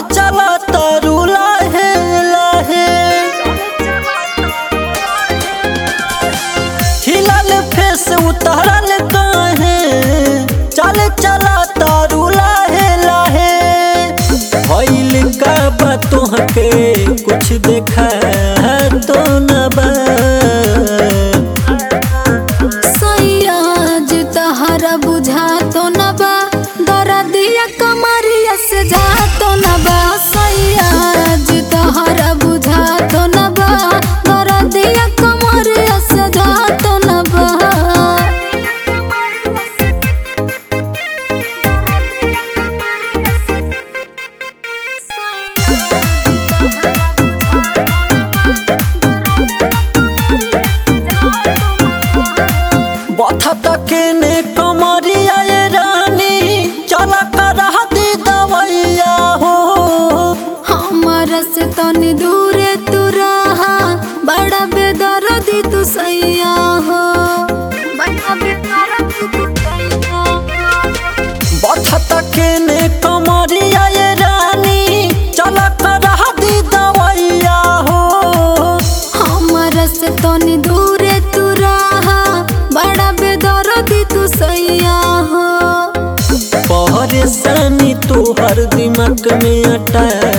चला तारू लाहे लाहे हिलल फेस उतरल काहे चल चला तारू लाहे लाहे भइल का बा तोहके कुछ देखा तो न बा सैयाज तहरा बुझा तो न बा दरदिया कमरिया से जा तो न बा सैयाज तहरा बुझा तो न बा दरदिया कमरिया से जा तो न बा बथा तके ने कमरिया ये रानी चला कर दी दवैया हो हमारा से तनी दूरे तू रहा बड़ा बेदर्दी तू सैया हो बड़ा बेदर्दी तू सैया हो बथा तके ने कमरिया ये रानी चला कर दी दवैया हो हमारा से तनी दूरे तू रहा बड़ा बेदर्दी तू सैया हो परेशानी तू हर दिमाग में अटा